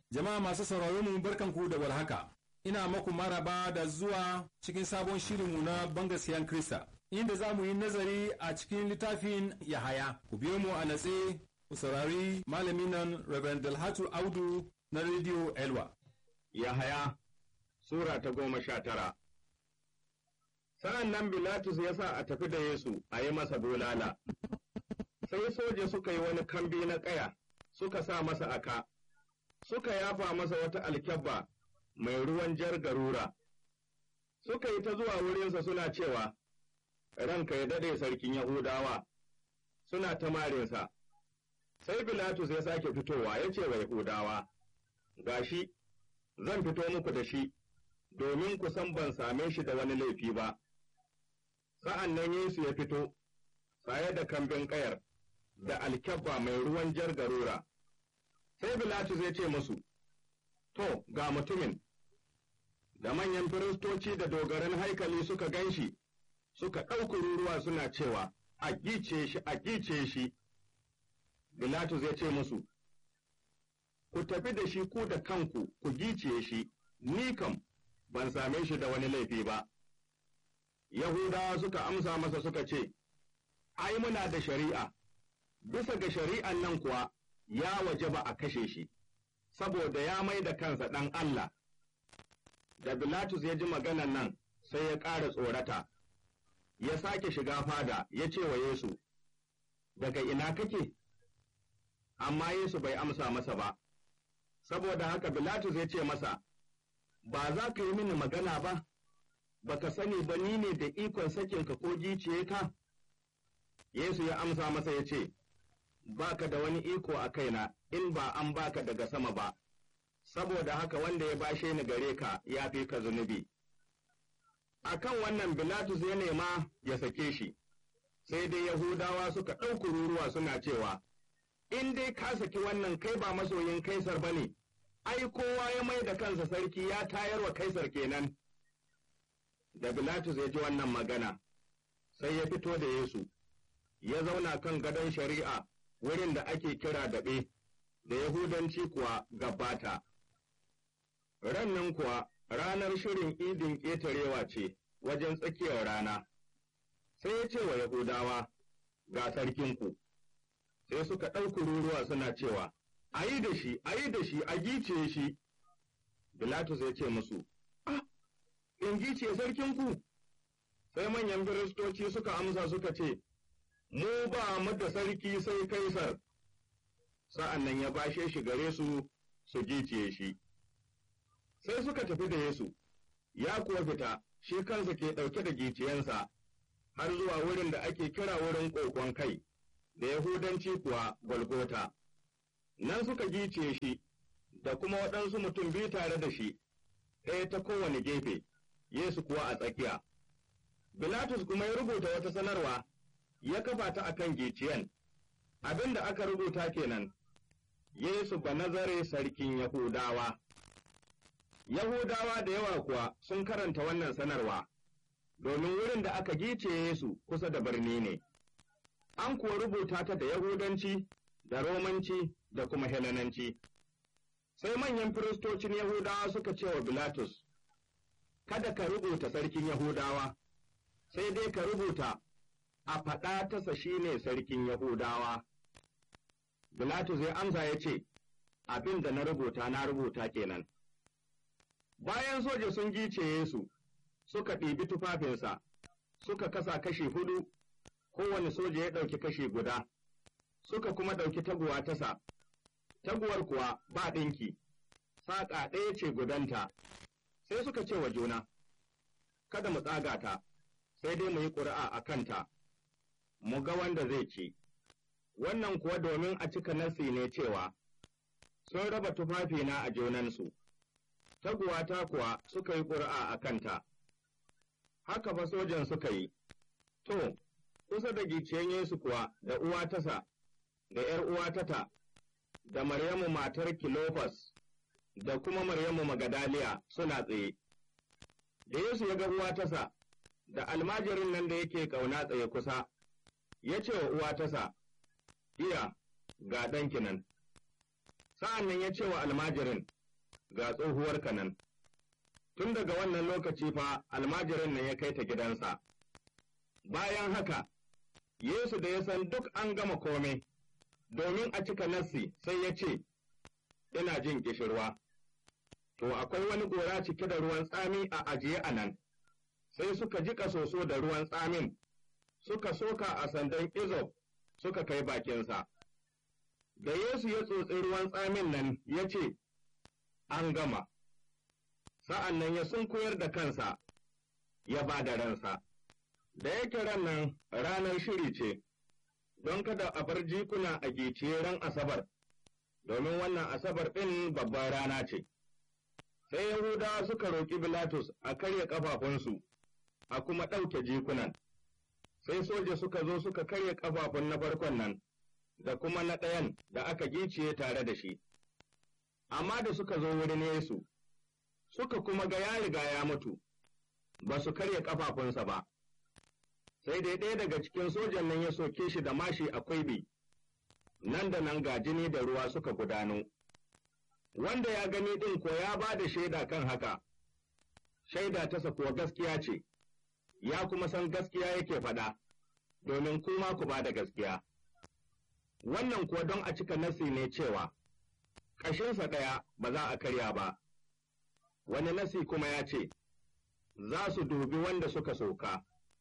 Jama'a masu sauraron mu barkanku da warhaka. Ina maku maraba da zuwa cikin sabon shirinmu na bangasiyan Krista, inda za mu yi nazari a cikin littafin Yahaya. Ku biyo mu a natse, ku saurari malamin nan Reverend Dalhatu Audu na Radio Elwa. Yahaya Sura ta goma sha tara Sa'an nan Bilatus ya sa a tafi da Yesu a yi masa bulala. Sai soja suka yi wani kambi na ƙaya, suka sa masa aka, suka yafa masa wata alkyabba mai ruwan jar garura. Suka yi ta zuwa wurinsa suna cewa, Ranka ya daɗe sarkin Yahudawa, suna ta marinsa. Sai Bilatus ya sake fitowa ya ce wa Yahudawa, Gashi, zan fito muku da shi, domin ku san ban same shi da wani laifi ba. Sa'an nan Yesu ya fito, saye da kambin ƙayar, da alkyabba mai ruwan jar garura. Sai Bilatus ya ce musu, To, ga mutumin, da manyan firistoci da dogaran haikali suka gan shi, suka ɗauki ruruwa suna cewa, A gice shi, a gice shi. Bilatus ya ce musu, Ku tafi da shi ku da kanku ku giciye shi, ni kam ban same shi da wani laifi ba. Yahudawa suka amsa masa suka ce, Ai, muna da shari'a, bisa ga shari'an nan kuwa ya waje ba a kashe shi, saboda ya mai da kansa ɗan Allah. Da Bilatus ya ji maganan nan sai ya ƙara tsorata, ya sake shiga fada ya ce wa Yesu, Daga ina kake? Amma Yesu bai amsa masa ba, saboda haka Bilatus ya ce masa, Ba za ka yi mini magana ba, baka sani ba ni ne da ikon sakinka ko giciye ka? Yesu ya amsa masa ya ce, Ba ka da wani iko a kaina in ba an baka daga sama ba, saboda haka wanda ya bashe ni gare ka ya fi ka zunubi. A kan wannan Bilatus ya nema ya sake shi, sai dai Yahudawa suka ɗauki ruruwa suna cewa, In dai ka saki wannan kai ba masoyin Kaisar ba ne, ai, kowa ya mai da kansa sarki ya tayar wa Kaisar kenan. Da Bilatus ya ji wannan magana, sai ya fito da Yesu, ya zauna kan gadon shari'a wurin da ake kira daɓe, da Yahudanci kuwa gabata. Rannan kuwa ranar shirin idin ƙetarewa ce wajen tsakiyar rana, sai ya ce wa Yahudawa, ga sarkinku, sai suka ɗauki ruruwa suna cewa, a yi da shi, a yi da shi, a gice shi. Bilatus ya ce musu, Ah, in gice sarkinku? Sai manyan firistoci suka amsa suka ce, Mu ba mu da sarki sai Kaisar. Sa'an nan ya bashe shi gare su su giciye shi. Sai suka tafi da Yesu, ya kuwa fita, shi kansa ke ɗauke da giciyansa, har zuwa wurin da ake kira wurin ƙoƙon kai, da Yahudanci kuwa Golgota. nan suka gice shi da kuma waɗansu mutum biyu tare da shi, ɗaya ta kowane gefe, Yesu kuwa a tsakiya. Bilatus kuma ya rubuta wata sanarwa, ya kafa ta a kan giciyan, abin da aka rubuta kenan, Yesu ba nazare sarkin Yahudawa. Yahudawa da yawa kuwa sun karanta wannan sanarwa, domin wurin da aka gice Yesu kusa da birni ne. An kuwa rubuta ta da Yahudanci, da Romanci, da kuma Helenanci. Sai manyan firistocin Yahudawa suka ce wa Bilatus, Kada ka rubuta sarkin Yahudawa, sai dai ka rubuta a faɗa tasa shi ne sarkin Yahudawa. Bilatus ya amsa ya ce, Abin da na rubuta na rubuta kenan. Bayan soja sun gice Yesu, suka ɗibi tufafinsa, suka kasa kashi hudu, kowane soja ya ɗauki kashi guda. suka kuma ɗauki taguwa tasa, taguwar kuwa ba ɗinki, saƙa ɗaya ce gudanta, sai suka ce wa juna, Kada mu tsaga ta, sai dai mu yi ƙuri'a a kanta, mu ga wanda zai ci. Wannan kuwa domin a cika nasi ne cewa, sun raba tufafina a junansu, taguwa ta kuwa suka yi ƙuri'a a kanta. Haka fa sojan suka yi, to, kusa da giciyen Yesu kuwa da uwa tasa. da ’yar uwatata, da Maryamu matar Kilofas, da kuma Maryamu Magadaliya suna tsaye. Da Yesu ya ga uwatasa, da almajirin nan da yake ƙauna tsaye kusa, ya ce wa uwatasa, Iya, ga ɗanki nan. Sa'an nan ya ce wa almajirin, ga tsohuwarka nan. Tun daga wannan lokaci fa almajirin nan ya kai ta gidansa. Bayan haka, Yesu da ya san duk an gama kome, domin a cika nassi sai ya ce, Ina jin ƙishirwa. To akwai wani gora cike da ruwan tsami a ajiye a nan, sai suka jiƙa soso da ruwan tsamin, suka soka a sandan izop suka kai bakinsa. Da Yesu ya tsotsi ruwan tsamin nan ya ce, An gama, sa'an nan ya sunkuyar da kansa, ya ba da ransa. Da yake ran nan ranar shiri ce, don kada a bar jikuna a giciye ran Asabar, domin wannan Asabar ɗin babbar rana ce. Sai Yahudawa suka roƙi Bilatus a karya ƙafafunsu, a kuma ɗauke jikunan. Sai soja suka zo suka karya ƙafafun na farkon nan, da kuma na ɗayan da aka giciye tare da shi. Amma da suka zo wurin Yesu, suka kuma ga ya riga ya mutu, ba su karya ƙafafunsa ba. Sai dai ɗaya daga cikin sojan nan ya soke shi da mashi a kwaibi, nan da nan ga jini da ruwa suka gudano. Wanda ya gani ɗin ko ya ba da shaida kan haka, shaida tasa kuwa gaskiya ce, ya kuma san gaskiya yake faɗa, domin kuma ku ba da gaskiya. Wannan kuwa don a cika nasi ne cewa, ƙashinsa ɗaya ba za a karya ba, wani nasi kuma ya ce, za su dubi wanda suka soka.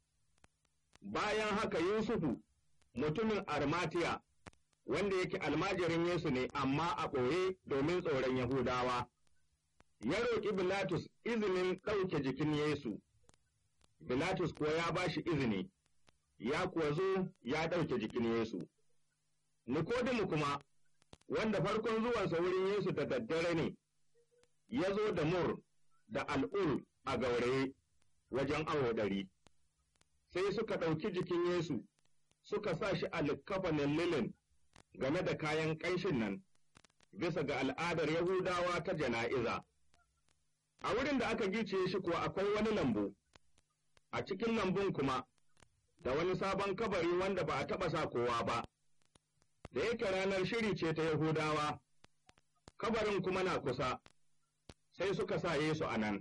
Bayan haka Yusufu, mutumin Armatiya, wanda yake almajirin Yesu ne amma a ɓoye domin tsoron Yahudawa, ya roƙi Bilatus izinin ɗauke jikin Yesu. Bilatus kuwa ya ba shi izini, ya kuwa zo ya ɗauke jikin Yesu. Nikodimu kuma, wanda farkon zuwansa wurin Yesu da daddare ne, ya zo da mur da al'ul a gauraye wajen awo ɗari. Sai suka ɗauki jikin Yesu, suka sa shi a likkafanin lilin game da kayan ƙanshin nan, bisa ga al'adar Yahudawa ta jana'iza. A wurin da aka gice shi kuwa akwai wani lambu, a cikin lambun kuma, da wani sabon kabari wanda ba a taɓa sa kowa ba, da yake ranar shiri ce ta Yahudawa, kabarin kuma na kusa, sai suka sa Yesu a nan.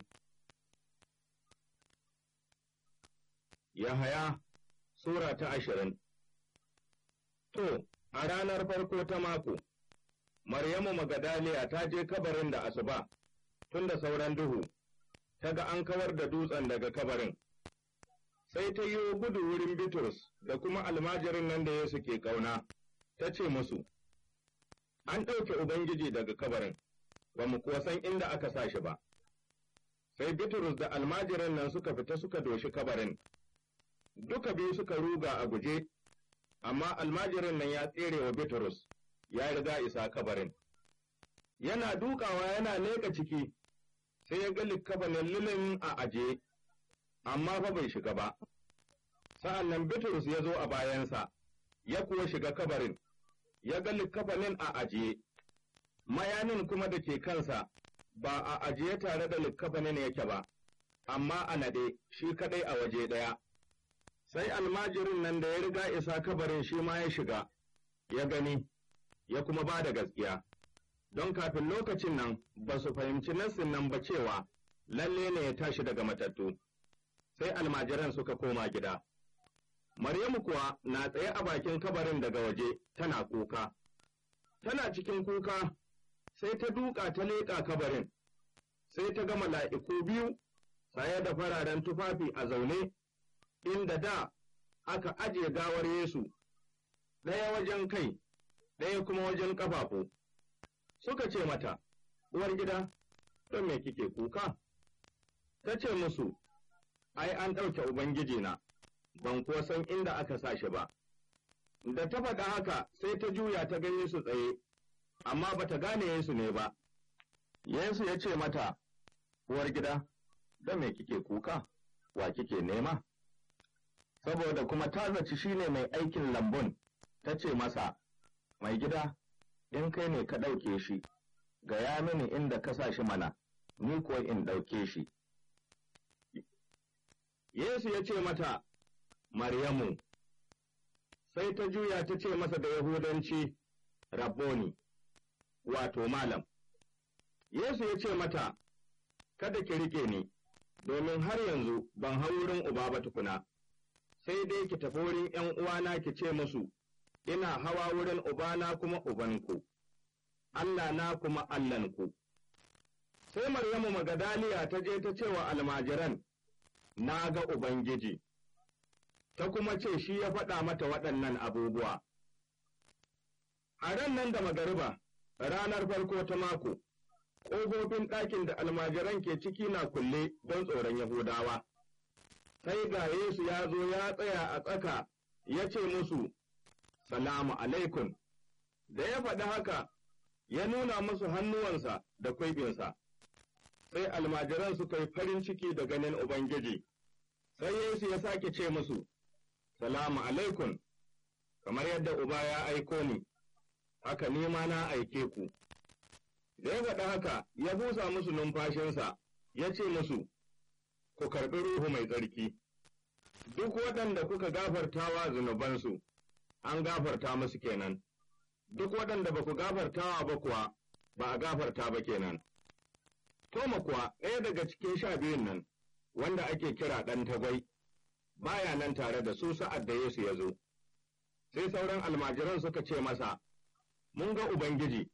Yahaya Sura ta ashirin To, a ranar farko ta mako, Maryamu Magadaliya ta je kabarin da asuba, tun da sauran duhu, ta ga an kawar da dutsen daga kabarin. Sai ta yi gudu wurin Bitrus da kuma almajirin nan da Yesu ke ƙauna, ta ce musu, An ɗauke Ubangiji daga kabarin, ba mu kuwa san inda aka sa shi ba. Sai Bitrus da almajirin nan suka fita suka doshi kabarin, duka biyu suka ruga a guje, amma almajirin nan ya tsere wa Bitrus, ya riga isa kabarin. Yana dukawa yana leƙa ciki, sai ya ga likkafanin lilin a aje, amma fa bai shiga ba. Sa'an nan Bitrus ya zo a bayansa, ya kuwa shiga kabarin, ya ga likkafanin a ajiye, mayanin kuma da ke kansa ba a ajiye tare da likkafanin yake ba, amma a naɗe shi kaɗai a waje ɗaya. Sai almajirin nan da ya riga isa kabarin shi ma ya shiga, ya gani, ya kuma ba da gaskiya. Don kafin lokacin nan ba su fahimci nassin nan ba cewa lalle ne ya tashi daga matattu. Sai almajiran suka koma gida. Maryamu kuwa na tsaye a bakin kabarin daga waje tana kuka. Tana cikin kuka sai ta duka ta leƙa kabarin, sai ta ga mala'iku biyu saye da fararen tufafi a zaune, inda da aka ajiye gawar Yesu, ɗaya wajen kai, ɗaya kuma wajen ƙafafu. Suka ce mata, Uwar gida, don me kike kuka? Ta ce musu, Ai, an ɗauke Ubangijina. ban kuwa san inda aka sa shi ba. Da ta faɗa haka sai ta juya ta ga Yesu tsaye, amma ba ta gane Yesu ne ba. Yesu ya ce mata, Uwar gida, da me kike kuka, wa kike nema? Saboda kuma ta zaci shi ne mai aikin lambun, ta ce masa, Mai gida, in kai ne ka ɗauke shi, gaya mini inda ka sa shi mana, ni kuwa in ɗauke shi. Yesu ya ce mata, Maryamu, sai ta juya ta ce masa da Yahudanci, Rabboni, wato Malam. Yesu ya ce mata, Kada ki riƙe ni, domin har yanzu ban hau wurin uba ba tukuna, sai dai ki tafi wurin ’yan uwana ki ce musu, Ina hawa wurin ubana kuma ubanku, Allah na kuma Allahnku. Sai Maryamu Magadaliya ta je ta ce wa almajiran, Na ga Ubangiji, ta kuma ce shi ya faɗa mata waɗannan abubuwa. A ran nan da magariba, ranar farko ta mako, ƙofofin ɗakin da almajiran ke ciki na kulle don tsoron Yahudawa. Sai ga Yesu ya zo ya tsaya a tsaka, ya ce musu, Salamu alaikum, da ya faɗi haka, ya nuna musu hannuwansa da kwaibinsa. Sai almajiran suka yi farin ciki da ganin Ubangiji, sai Yesu ya sake ce musu, Salamu alaikum, kamar yadda Uba ya aiko ni, haka ni ma na aike ku. Da ya faɗi haka, ya busa musu numfashinsa, ya ce musu, Ku karɓi Ruhu mai tsarki, duk waɗanda kuka gafartawa zunubansu, an gafarta musu kenan, duk waɗanda ba ku gafartawa ba kuwa, ba a gafarta ba kenan. Toma kuwa ɗaya daga cikin sha biyun nan, wanda ake kira ɗan tagwai, baya nan tare da su sa'ad da Yesu ya zo. Sai sauran almajiran suka ce masa, Mun ga Ubangiji,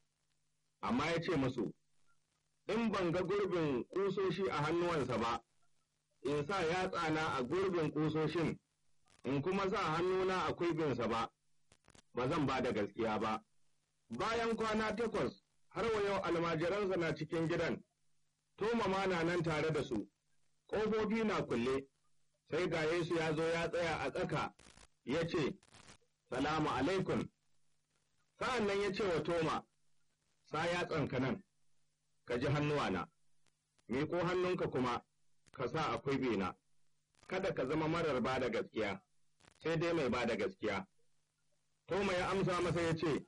amma ya ce musu, In ban ga gurbin ƙusoshi a hannuwansa ba, in sa yatsana a gurbin ƙusoshin, in kuma sa hannuna a kuibinsa ba, ba zan ba da gaskiya ba. Bayan kwana takwas, har wa yau almajiransa na cikin gidan, Toma ma na nan tare da su, ƙofofi na kulle, sai ga Yesu ya zo ya tsaya a tsaka, ya ce, Salamu alaikum. Sa'an nan ya ce wa Toma, Sa yatsanka nan, ka ji hannuwana, miƙo hannunka kuma, ka sa akwai bena, kada ka zama marar ba da gaskiya, sai dai mai ba da gaskiya. Toma ya amsa masa ya ce,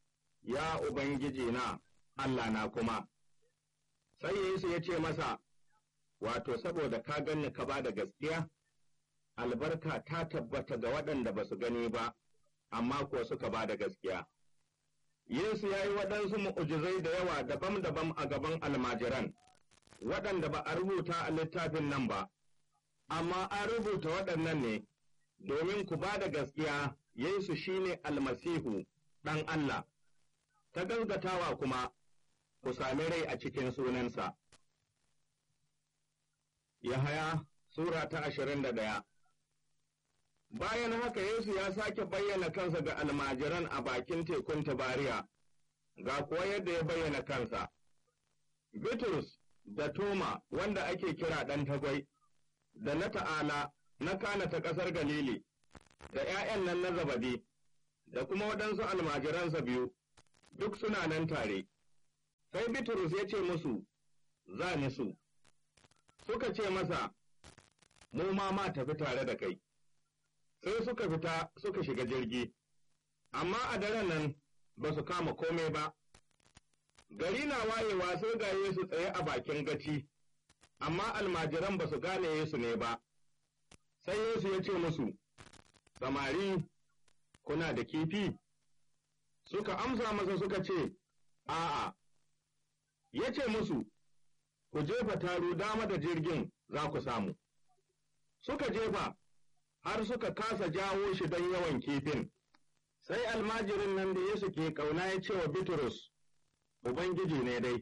Ya Ubangiji na, Allah na kuma. Sai Yesu ya ce masa, Wato, saboda ka ganni ka ba da gaskiya, albarka ta tabbata ga waɗanda ba su gani ba, amma kuwa suka ba da gaskiya. Yesu ya yi waɗansu mu'ujizai da yawa daban-daban a gaban almajiran, waɗanda ba a rubuta a littafin nan ba, amma an rubuta waɗannan ne, domin ku ba da gaskiya Yesu shi ne almasihu ɗan Allah, ta gaskatawa kuma ku sami rai a cikin sunansa. Yahaya Sura ta ashirin da ɗaya Bayan haka Yesu ya sake bayyana kansa ga almajiran a bakin tekun Tabariya, ga kuwa yadda ya bayyana kansa. Bitrus da Toma wanda ake kira ɗan tagwai, da na ta'ala na kana ta ƙasar Galili, da ’ya'yan nan na zabadi, da kuma waɗansu almajiransa biyu, duk suna nan tare. Sai Bitrus ya ce musu, Za ni su, suka ce masa, Mu ma ma tafi tare da kai. Sai suka fita suka shiga jirgi, amma a daren nan ba su kama kome ba. Gari na wayewa sai ga Yesu tsaye a bakin gaci, amma almajiran ba su gane Yesu ne ba. Sai Yesu ya ce musu, Samari, kuna da kifi? Suka amsa masa suka ce, A'a, ya ce musu, Ku jefa taro dama da jirgin za ku samu. Suka jefa, har suka kasa jawo shi don yawan kifin. Sai almajirin nan da Yesu ke ƙauna ya ce wa Bitrus, Ubangiji ne dai.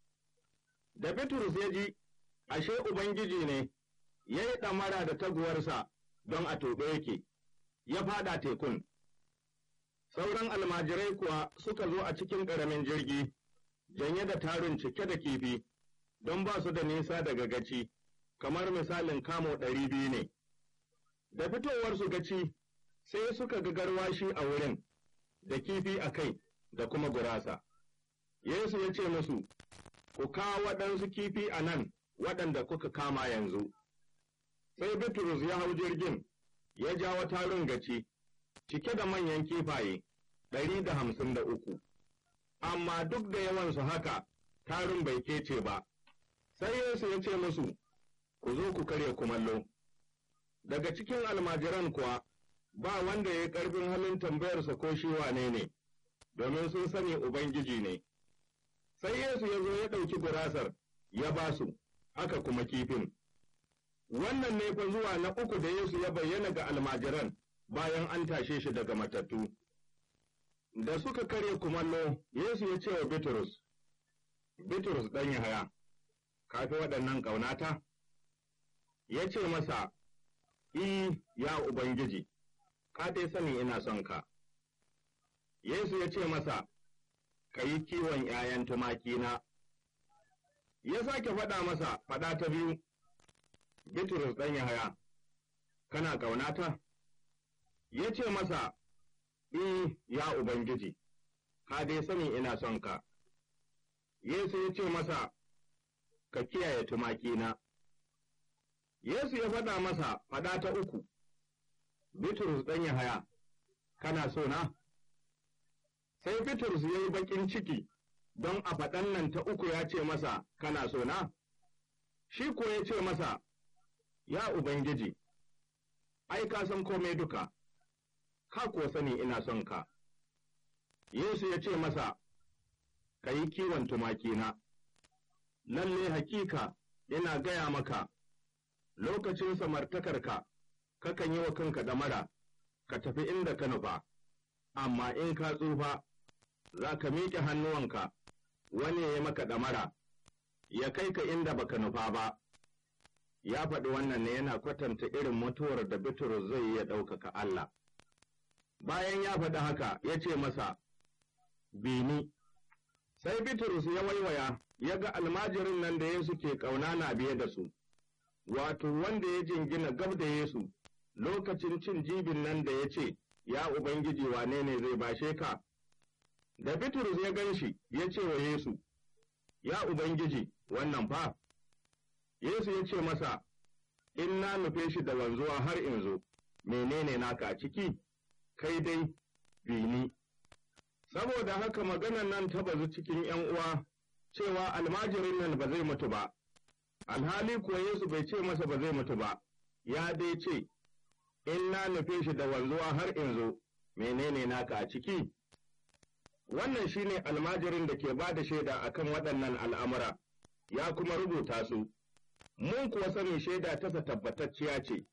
Da Bitrus ya ji, ashe Ubangiji ne, ya yi ɗamara da taguwarsa don a tobe yake, ya fada tekun. Sauran almajirai kuwa suka zo a cikin ƙaramin jirgi, janye da tarin cike da kifi, don ba su da nisa daga gaci, kamar misalin kamo ɗari biyu ne. Da fitowarsu gaci, sai suka ga garwashi a wurin, da kifi a kai, da kuma gurasa. Yesu ya ce musu, Ku kawo waɗansu kifi a nan waɗanda kuka kama yanzu. Sai Bitrus ya hau jirgin, ya jawo tarin gaci, cike da manyan kifaye, ɗari da hamsin da uku. Amma duk da yawansu haka, tarin bai kece ba. Sai Yesu ya ce musu, Ku zo ku karya kumallo. Daga cikin almajiran kuwa, ba wanda ya yi ƙarfin halin tambayarsa ko shi wane ne, domin sun sani Ubangiji ne. sai Yesu ya zo ya ɗauki gurasar ya ba su, aka kuma kifin. Wannan ne fa zuwa na uku da Yesu ya bayyana ga almajiran bayan an tashe shi daga matattu. Da suka karya kumallo, Yesu ya ce wa Bitrus, Bitrus ɗan Yahaya, ka fi waɗannan ƙaunata? Ya ce masa, I, ya Ubangiji, ka dai sani ina son ka. Yesu ya ce masa, Ka yi kiwon ’ya'yan tumakina. Ya sake faɗa masa faɗa ta biyu, Bitrus ɗan Yahaya, kana ƙaunata? Ya ce masa, I, ya Ubangiji, ka dai sani ina son ka. Yesu ya ce masa, Ka kiyaye tumakina. Yesu ya faɗa masa faɗa ta uku, Bitrus ɗan Yahaya, kana so na? Sai Bitrus ya yi baƙin ciki don a faɗan nan ta uku ya ce masa, kana so na? Shi ko ya ce masa, Ya Ubangiji, ai, ka san komai duka, ka kuwa sani ina son ka. Yesu ya ce masa, Ka yi kiwon tumakina, lalle hakika ina gaya maka, lokacin samartakarka, kakan yi wa kanka ɗamara, ka tafi inda ka nufa, amma in ka tsufa, za ka miƙe hannuwanka, wani ya maka ɗamara, ya kai ka inda baka nufa ba. Ya faɗi wannan ne yana kwatanta irin mutuwar da Bitrus zai iya ɗaukaka Allah. Bayan ya faɗi haka, ya ce masa, Bini, sai Bitrus ya waiwaya, ya ga almajirin nan da Yesu ke ƙauna na biye da su, wato wanda ya jingina gab da Yesu, lokacin cin jibin nan da ya ce, Ya Ubangiji wane ne zai bashe ka? Da Bitrus ya gan shi, ya ce wa Yesu, Ya Ubangiji, wannan fa, Yesu ya ce masa, In na nufe shi da wanzuwa har in zo, menene naka a ciki, kai dai, bini. Saboda haka maganan nan ta bazu cikin ’yan uwa, cewa almajirin nan ba zai mutu ba, alhali kuwa Yesu bai ce masa ba zai mutu ba, ya dai ce, In na nufe shi da wanzuwa har in zo, menene naka a ciki? Wannan shi ne almajirin da ke ba da shaida a kan waɗannan al'amura, ya kuma rubuta su, mun kuwa sani shaida tasa tabbatacciya ce.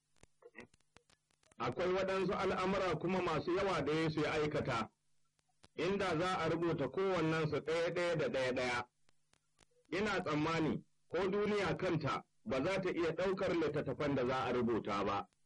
Akwai waɗansu al'amura kuma masu yawa da Yesu ya aikata, inda za a rubuta kowannensu ɗaya-ɗaya da ɗaya-ɗaya. Ina tsammani, ko duniya kanta ba za ta iya ɗaukar littattafan da za a rubuta ba.